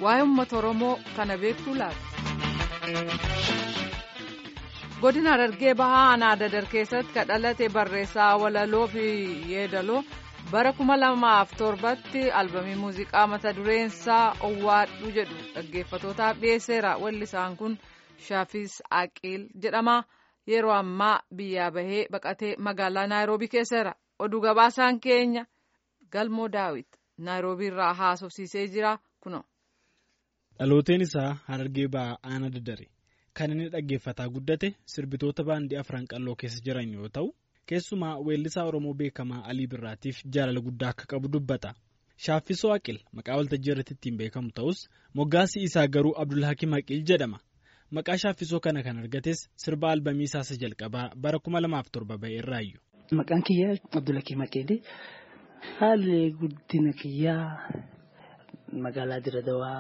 waa'ee uummata oromoo kana beektuu laata. godina Harargee bahaa aanaa dadar keessatti kan dhalate barreessaa walaloo fi yeedaloo bara kuma lamaaf torbatti albamii muuziqaa mata dureensaa owwaadhu jedhu dhaggeeffatootaaf dhiyeesseera wallisaan kun shaafis aqiil jedhama yeroo ammaa biyyaa bahee baqatee magaalaa naayiroobii keesseera oduu gabaasaan keenya galmoo daawit naayiroobii irraa haasofsiisee jira kuno. dhalooteen isaa harargee bahaa aanaa dadare. kan inni dhaggeeffataa guddate sirbitoota baandii afran qalloo keessa jiran yoo ta'u keessumaa weellisaa oromoo beekamaa alii birraatiif jaalala guddaa akka qabu dubbata shaaffisoo aqil maqaa waltajjii irratti ittiin beekamu ta'us moggaasii isaa garuu abdulhakiim aqil jedhama maqaa shaaffisoo kana kan argates sirba albamii isaa jalqabaa bara 2007 ba'e irraayyuu. maqaan kiyyaa abdulhakiim aqil haalli guddina kiyyaa magaalaa diradawaa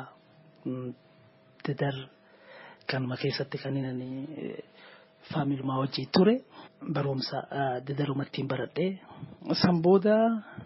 dadar. Kanuma keessatti kan inni faamilumaa wajjin ture barumsa dadarumattiin baradhee san booda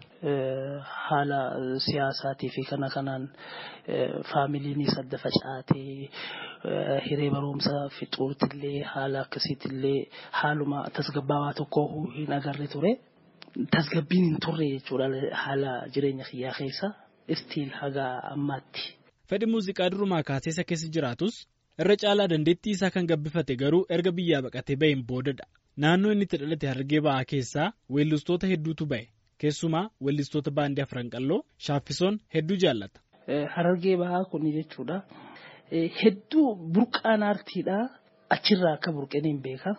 haala siyaasaatii fi kana kanaan faamiliinis adda facaatee hiree barumsaa fixuutillee haala akkasiitillee haaluma tasgabbaawaa tokko hin agarre ture. Tasgabbiin hin turre jechuudha haala jireenya kiyyaa keessa istiil haga ammaatti. Fedhi muuziqaa durumaa kaasee isa keessa jiraatus. irra caalaa dandeettii isaa kan gabbifate garuu erga biyyaa baqatee baheen boodadha naannoo inni itti dhalate harargee ba'aa keessaa weellistoota hedduutu ba'e keessumaa weellistoota baandii afran qalloo shaaffisoon hedduu jaallata. Harargee ba'aa kun jechuudha hedduu burqaan aartiidha achirraa akka burqeen hin beeka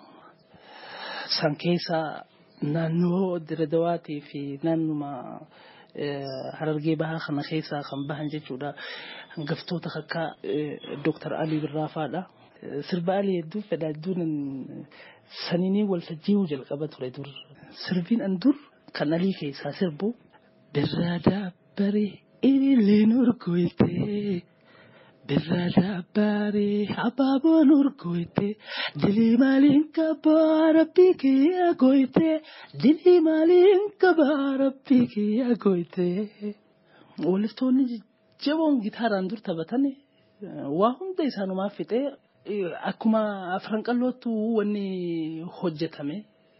san keessaa naannoo diradawaatii fi naannuma. Harargee bahaa kana keessaa kan bahan jechuudha. Hangaftoota akka Dooktar Alii Birraafaadha. Sirba Alii hedduu fedha hedduun saniinii waltajjii jalqaba ture dur. Sirbiin an dur kan Alii keessaa sirbu birraa daabbaree ililleen urgooytee birraa daabbaree abaaboon urgooytee dilii maaliin qabaa rabbii kiyya gooytee dilii maaliin qabaa rabbii kiyya gooytee. Weellistoonni jajjaboon gitaaraan dur taphatan waa hunda isaanumaaf fixee akkuma afran qallootu wanni hojjetame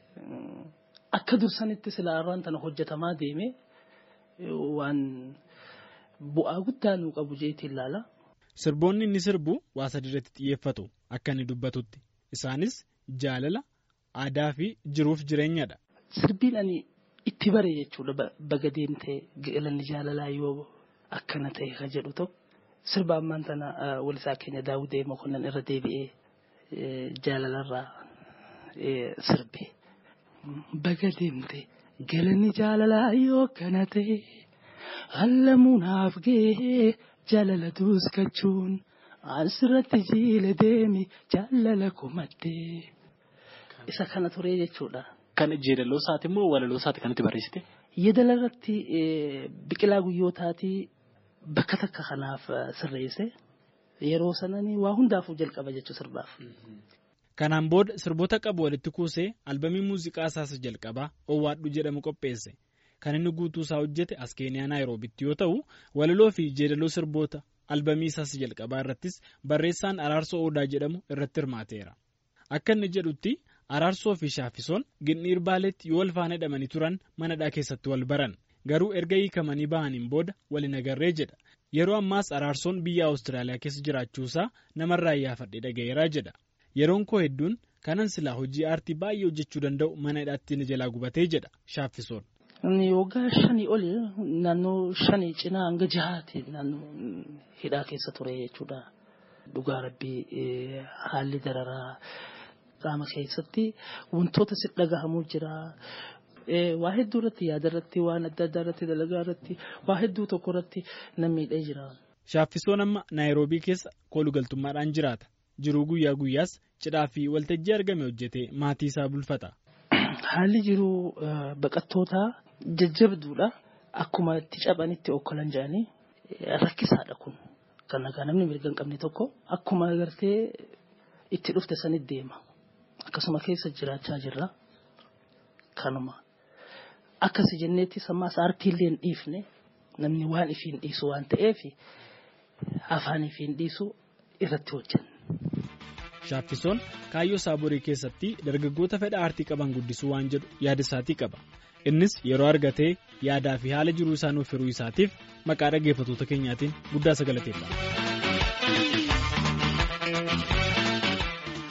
akka dursanitti silaa irraan tana hojjetamaa deeme waan bu'aa guddaa nuu qabu jeetii ilaala. Sirboonni inni sirbu waa sadi irratti xiyyeeffatu akka inni dubbatutti isaanis jaalala aadaa fi jiruuf jireenyadha. Sirbiin ani itti bare jechuudha baga deemtee galanni jaalalaa yoo akkana ta'e kan jedhu tokko sirba ammaan tana walisaa keenya daawudee mokonnan irra deebi'ee jaalalarraa sirbe. Baga deemtee galanni jaalalaa yoo akkana ta'e hallamuunaaf gahee. Jaalala duuskachuun asirratti jiile deemi jaalala kumattee. Isa kana ture jechuudha. Kan jeedaloo isaati immoo walaloo isaati kanatti barreessite? Yeedala irratti biqilaa guyyootaatii bakka takka kanaaf sirreesse yeroo sananii waa hundaafuu jalqaba jechuun sirbaaf. Kanaan booda sirboota qabu walitti kuusee albamii muuziqaa isaas jalqabaa Owwaadhu jedhamu qopheesse. Kan inni guutuu isaa hojjete as keeniyaa naayiroobitti yoo ta'u walaloo fi jeedaloo sirboota albamii isaas jalqabaa irrattis barreessaan araarsoo odaa jedhamu irratti hirmaateera. Akka inni jedhutti araarsoo fi shaaffisoon ginniir baaleetti yoo wal faana hidhamanii turan manadhaa keessatti wal baran garuu erga hiikamanii bahaniin booda waliin agarree jedha. Yeroo ammaas araarsoon biyya Awustiraaliyaa keessa jiraachuusaa namarraa iyyaafadhee dhaga'eeraa jedha. Yeroon koo hedduun kanan silaa hojii aartii baay'ee hojjechuu danda'u mana hidhaatti na jalaa gubatee jedha shaaffisoon. Waggaa shanii oli naannoo shanii cinaa hanga jahaati naannoo hidhaa keessa ture jechuudha. Dhugaa rabbii haalli dararaa qaama keessatti wantoota si dhagahamuu jira. Waa hedduu irratti yaada irratti waan adda addaa irratti dalagaa irratti waa hedduu tokko irratti nan miidhee jira. Shaaffisoon amma naayiroobii keessa koolugaltummaadhaan jiraata. Jiruu guyyaa guyyaas cidhaa fi waltajjii argame hojjetee maatii isaa bulfata. Haalli jiruu baqattootaa jajjabduudha. Akkuma itti caphanitti okkolan jedhanii rakkisaadha kun. Kan nagaa namni mirga hin qabne tokko akkuma agartee itti dhufte sanitti deema. Akkasuma keessa jiraachaa jirra. Kanuma. Akkasi jenneetti sammaas aartiillee hin dhiifne namni waan ifiin dhiisu waan ta'eef afaanii fi hin dhiisu irratti hojjenna. Shaaffisoon kaayyoo saaborii keessatti dargaggoota fedha aartii qaban guddisuu waan jedhu yaada isaatii qaba. Innis yeroo argatee yaadaa fi haala jiruu isaa nuuf hiruu isaatiif maqaa dhaggeeffattoota keenyaatiin guddaa galateeffata.